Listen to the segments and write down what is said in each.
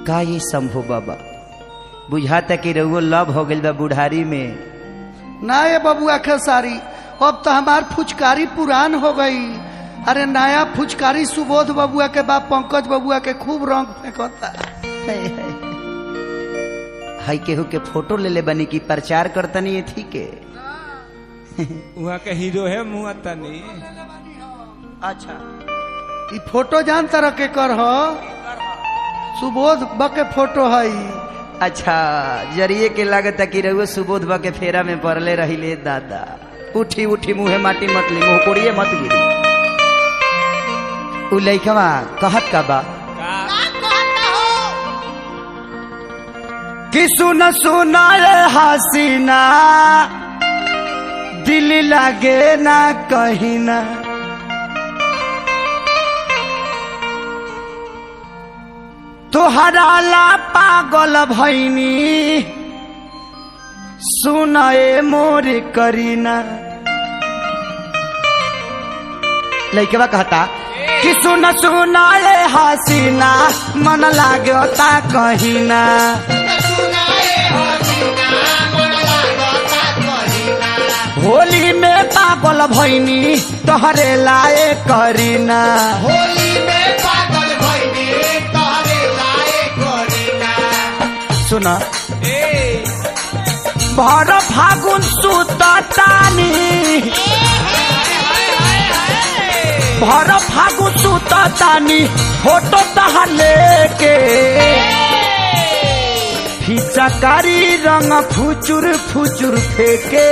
का ये शंभू बाबा बुझाता कि रउआ लव हो गइल बा बुढ़ारी में ना ये बबुआ खेसारी अब तो हमार फुचकारी पुरान हो गई अरे नया फुचकारी सुबोध बबुआ के बाप पंकज बबुआ के खूब रंग फेंकता हाई केहू के फोटो ले ले बनी की प्रचार करतनी ये थी के वहाँ के हीरो है मुँह तनी अच्छा ई फोटो जान तरह के कर हो सुबोध ब के फोटो है अच्छा जरिए के लागत कि रउआ सुबोध बा के फेरा में पड़ले रहिले दादा उठी उठी मुहे माटी मतली मुंह कोड़िए मत गिरी उ लइकवा कहत का बा कि सुन सुना रे हसीना दिल लागे ना कहीं ना तोहरा ला पागल भैनी सुनाए मोर करीना लइकवा कहता कि सुन सुनाए हसीना मन लागता कहीना होली में पागल भैनी तोहरे लाए करीना सुना ए भर फागुन सुततानी भर फागुन सुततानी फोटो तहा लेके फिचकारी रंग फुचुर फुचुर फेके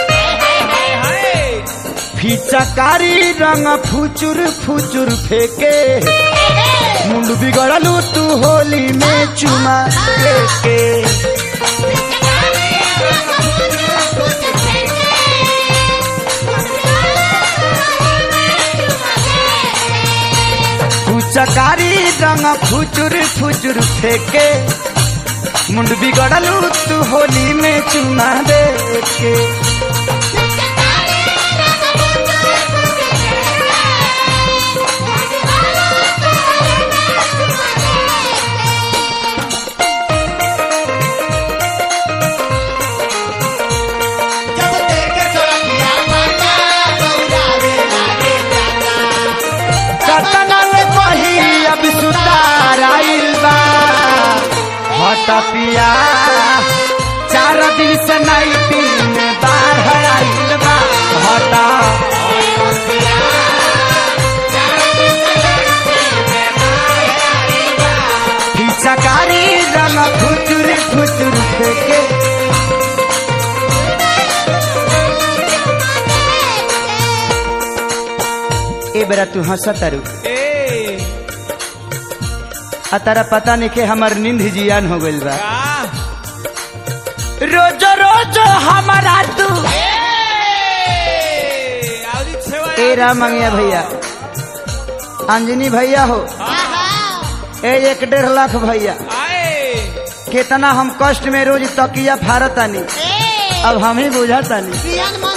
फिचकारी रंग फुचुर फुचुर फेके मुंड बिगड़लू तू होली में चुमा देके फुचकारी रंग फुचुर फुचुर फेके मुंड बिगड़लू तू होली में चुना दे के कतनल कही अब सुतार आइल बा हट पिया चार दिन से नाइटी में बाहर आइल बा हट फिचकारी रंग फुचुर फुचुर फेंके ए बेरा तू हंसा तारू ए आ तारा पता नहीं के हमार नींद जियान हो गइल बा का रोज रोज हमारा तू आवरी छेवा ए राम मंगिया भैया अंजनी भैया हो ए एक डेढ़ लाख भैया आए कितना हम कष्ट में रोज तकिया फारतानी अब हम ही बुझातानी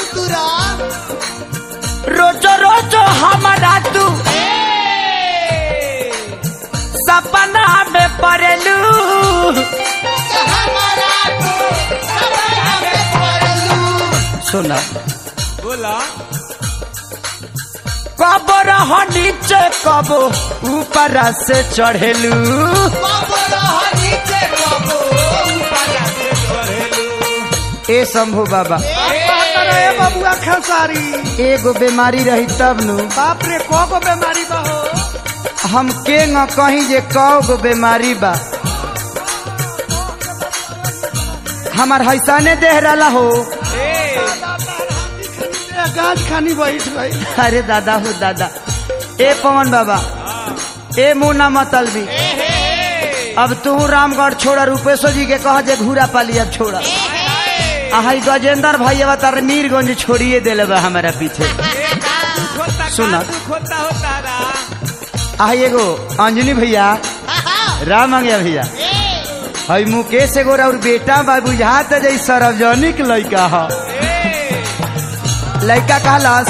रोज रोज हमारा तू सपना में पड़लू सुना बोला कब रह नीचे कब ऊपर से चढ़ेलू ए शंभू बाबा ए बबुआ खेसारी एगो बीमारी रही तब नु बाप रे को को बीमारी बा हो हम के न कहीं जे कौ गो बीमारी बा हमार हैसाने देह रहा हो ए ए, गाज खानी बैठ गई अरे दादा हो दादा ए पवन बाबा ए मुन्ना मतलबी अब तू रामगढ़ छोड़ा रूपेशो जी के कह जे घूरा पाली अब छोड़ा आई गजेंद्र भाई अब तार मीरगंज छोड़िए दिले बा हमारा पीछे खोता सुना। का तू खोता होता रा आई एगो अंजनी भैया राम मंगिया भैया हई मुकेश एगो और बेटा बा बुझात जई सार्वजनिक लइका ह लइका कहलस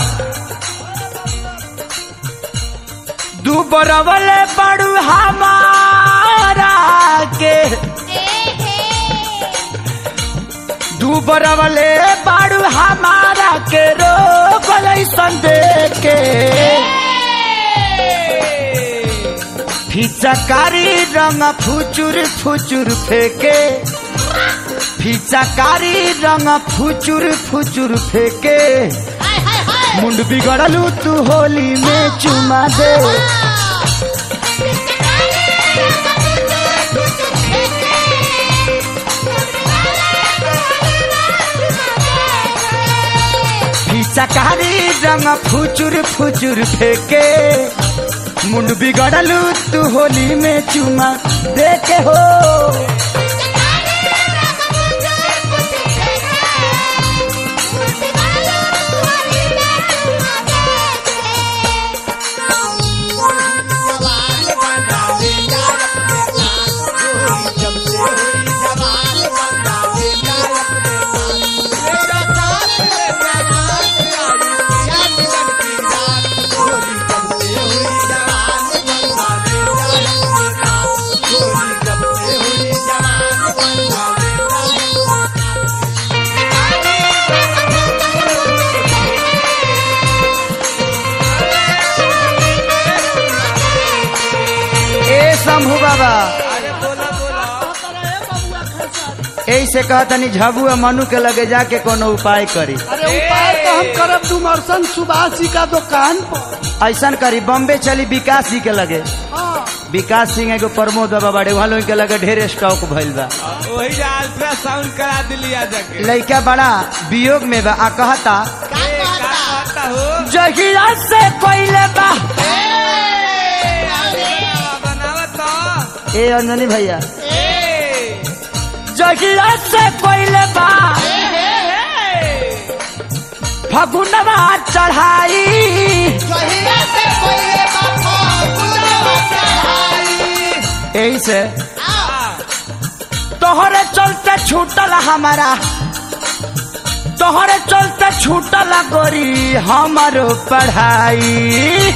दू बरवले बड़ू हमारा के करवले बाड़ू हमारा के रोग ऐसन देखे फिचकारी रंग फुचुर फुचुर फेके फिचकारी रंग फुचुर फुचुर फेके मुंड बिगड़लू तू होली में चुमा दे फिचकारी रंग फुचुर फुचुर फेके मुंड बिगड़लू तू होली में चुमा दे के हो ए शंभू बाबा अरे बोला बोला ऐसे कहतनी झबू आ मनु के लगे जाके कोनो उपाय करी अरे उपाय तो हम करब डुमरसन सुभाष जी का दुकान पर ऐसन करी बम्बे चली विकास जी के लगे हाँ विकास सिंह एगो प्रमोद बाबा बड़े वहाँ लोग के लगे ढेर स्टॉक भइल बा वही जा अल्ट्रासाउंड करा दिली आ जाके लइका बड़ा वियोग में बा आ कहता ए, का कहता हो जहिया से कोइले बा बनावत तो ए अंजनी भैया ए जहिया से कोइले बा फगुनवा चढ़ाई यही से तोहरे चलते छूटल हमारा तोहरे चलते छूटल गोरी हमारो पढ़ाई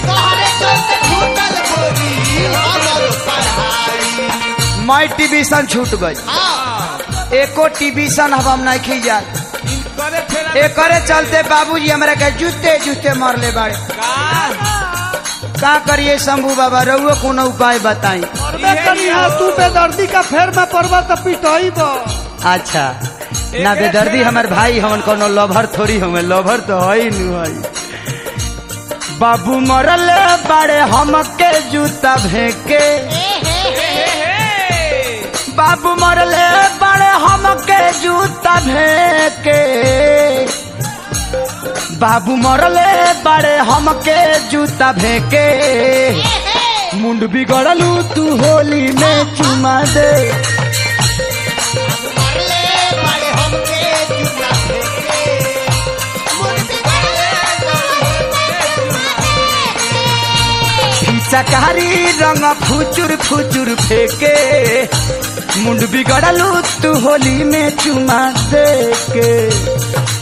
मैं टिबिशन छूट गई एको टिबिशन अब हम नहीं खी जा करे फिर एकरे चलते बाबूजी हमरा के जूते जूते मरले बाड़े का का करिए शंभू बाबा रहुओ कोनो उपाय बताई करबे करी हाँ तू बेदर्दी का फेर में पड़बा तो पिटई बा अच्छा ना बेदर्दी हमार भाई हमन कोनो लभर थोड़ी हमें लभर तो है ही नु है बाबू मरल बाड़े हमके जूता भेके बाबू मरल बाड़े हमके जूता भेके बाबू मरले बाड़े हमके जूता भेके मुंड बिगड़लू तू होली में चुमा दे चकारी रंग फुचुर फुचुर फेके मुंड बिगड़लू तू होली में चुमा दे के